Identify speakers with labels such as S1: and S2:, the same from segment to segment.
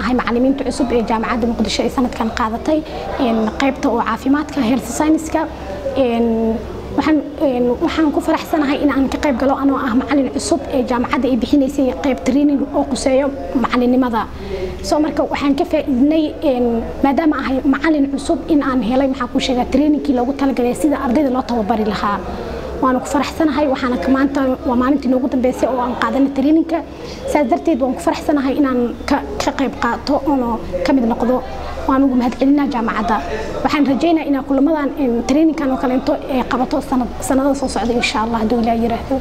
S1: ahay macalimiinta cusub ee jaamacadda muqdisho ee sanadkan qaadatay qaybta oo caafimaadka health science-ka waxaan ku faraxsanahay in aan ka qayb galo anoo ah macalin cusub ee jaamacadda ay bixinaysay qayb training oo quseeyo macalinimada soo marka waxaan ka faa'iidnay maadaama ahay macalin cusub in aan helay maxaa ku sheegaa trainingkii loogu talagalay sida ardayda loo tababari lahaa waana ku faraxsanahay waxaana maanta waa maalintii noogu dambeysay oo aan qaadanay trainingka saas darteed waan ku faraxsanahay inaan ka qayb qaato oono ka mid noqdo waan ugu mahadcelinaa jaamacadda waxaan rajaynaa inaan kulamadan trainingkan oo kaleento ee qabato sanadada soo socda insha allah hadduu ilaa yiraahdo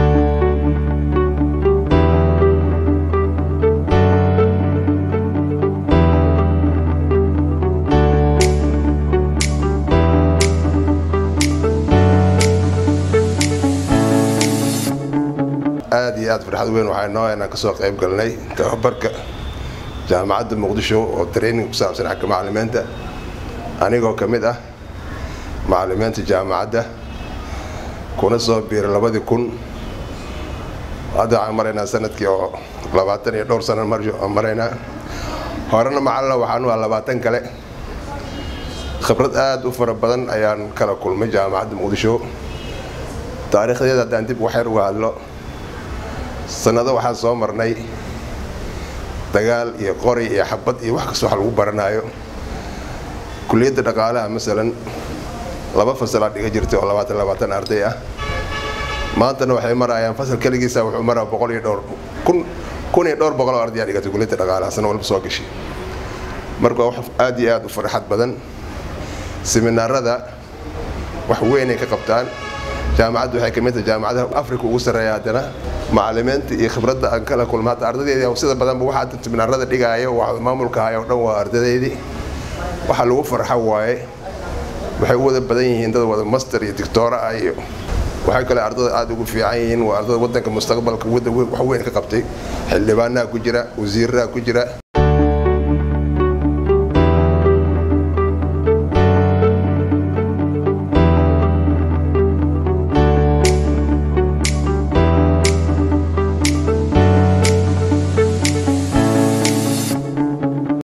S2: aad iyo aad farxad weyn waxaa noo inaan kasoo qayb galnay tababarka jaamacadda muqdisho oo training ku saabsan xagga macalimiinta anigoo ka mid ah macalimiinta jaamacadda kuna soo biiray labadii kun hadda waxaan maraynaa sanadkii oo labaatan iyo dhowr sano maraynaa horena macalina waxaan u ah labaatan kale khibrad aad u fara badan ayaan kala kulmay jaamacadda muqdisho taariikhdeeda haddaan dib waxyar uga hadlo sanado waxaan soo marnay dagaal iyo qori iyo xabad iyo wax kasta wax lagu baranaayo kuliyadda dhaqaalaha masalan laba fasalaa dhiga jirtay oo labaatan labaatan arday ah maantana waxay marayaan fasal keligiisa wuxuu maraa boqol iyo dhowr kun kun iyo dhowr boqol oo ardayaa dhigatay kuliyadda dhaqaalaha sana walba soo gashay marka wax aad iyo aad u farxad badan seminaarada wax weynay ka qabtaan jaamacaddu waxay kamid tahay jaamacadaha afrika ugu sarreeya haddana macalimiinta iyo khibradda aan kala kulma hadda ardadeedii sida badanba waxaa seminaarada dhigaayo maamulka ahay oo dhan waa ardadeydii waxa lagu farxa waaye waxay u wada badan yihiin dad wada master iyo dictoora ah iyo waxay kale ardada aada ugu fiican yihiin waa ardada wadanka mustaqbalka wax weyn ka qabtay xildhibaanaha ku jira wasiiraha ku jira